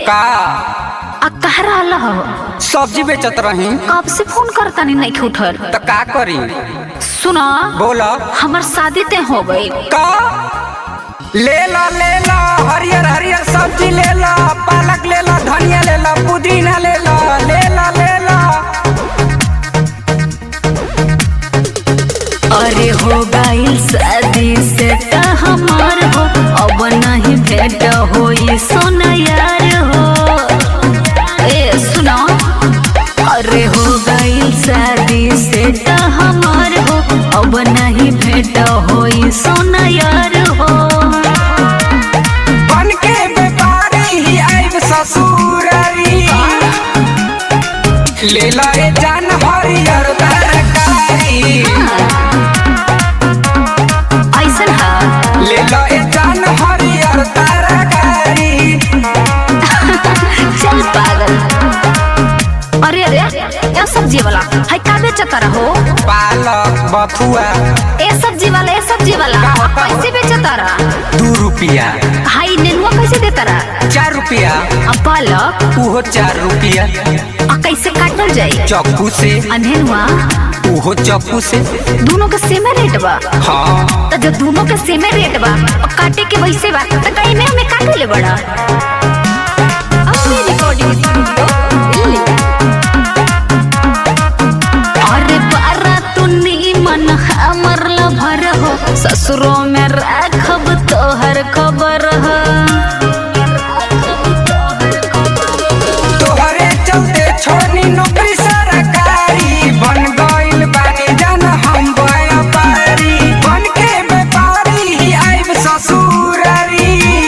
का आ कह रहा हो सब्जी बेचत रही कब से फोन करता नहीं नहीं उठल तो का करी सुना बोला हमार शादी ते हो गई का ले ला ले ला हरियर हरियर सब्जी ले ला पालक ले ला धनिया ले ला पुदीना ले ला ले ला ले ला अरे हो गई शादी से त हमार हो अब नहीं भेट होई सोना यार हो ए सुनो अरे हो गई शादी से त हमार हो अब नहीं भेट होई सोना यार हो बन के व्यापारी ही आइब ससुरारी ले ला ए जान हरियर तरकारी ऐसन हा ले ला ए जान हरियर तरकारी चल पागल अरे अरे ए सब्जी वाला है का बेचता रहो पालक बथुआ ए सब्जी वाला ए सब्जी वाला का होता? कैसे बेचता रहा दू रुपया हाई नेनुआ कैसे देता रहा चार रुपया आ पालक उहो चार रुपया आ कैसे काटल जाई चक्कू से आ नेनुआ उहो चक्कू से दोनों के सेमे रेट बा हाँ तो जो दोनों के सेमे रेट बा और काटे के वैसे बा तो कहीं में हमें काटे ले बड़ा अपनी रिकॉर्डिंग स्टूडियो दिल्ली अरे बारा तू मन हमर लभर हो ससुरों में राखब तोहर खबर हो तोहरे चलते छोड़नी नौकरी सरकारी बन गइल बानी जन हम व्यापारी बन के व्यापारी ही आइब ससुरारी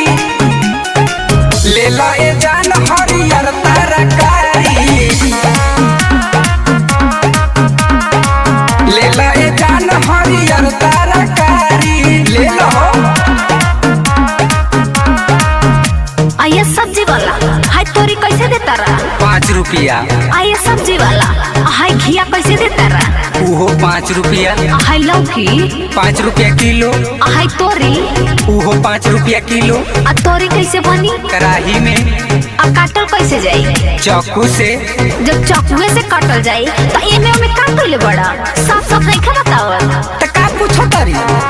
ले ला ए जान हरियर तरकारी ले ला ए जान हरियर तरकारी ले लो आ ये सब्जी वाला हाय तोरी कैसे देता रहा पाँच रुपया आ ये सब्जी वाला हाय घिया कैसे देता रहा उहो पाँच रुपया हाय लौकी पाँच रुपया किलो हाय तोरी उहो पाँच रुपया किलो आ तोरी कैसे बनी कढ़ाई में आ काटल कैसे जाई चाकू से जब चकुए से काटल जाई तो एमे ओमे काटल ले बड़ा साफ साफ नहीं खा बतावल त का पूछो तारी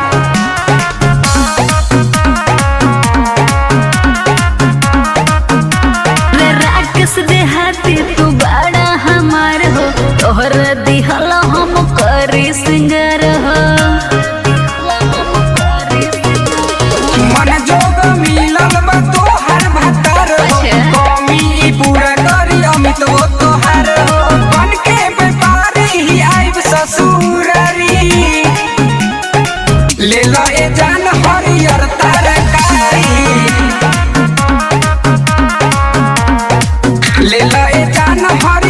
रे राक्षस देहाती तू बड़ा हमार हो तोहर दिहल हम करी सिंगर हो मन जोग मिलल बा तोहार भतार हो अच्छा। कमी ई पूरा करी अमित वो तोहार हो बन के व्यापारी ही आइब ससुरारी ले लो ए जान हरियर तरकारी ले लो ए जान हरियर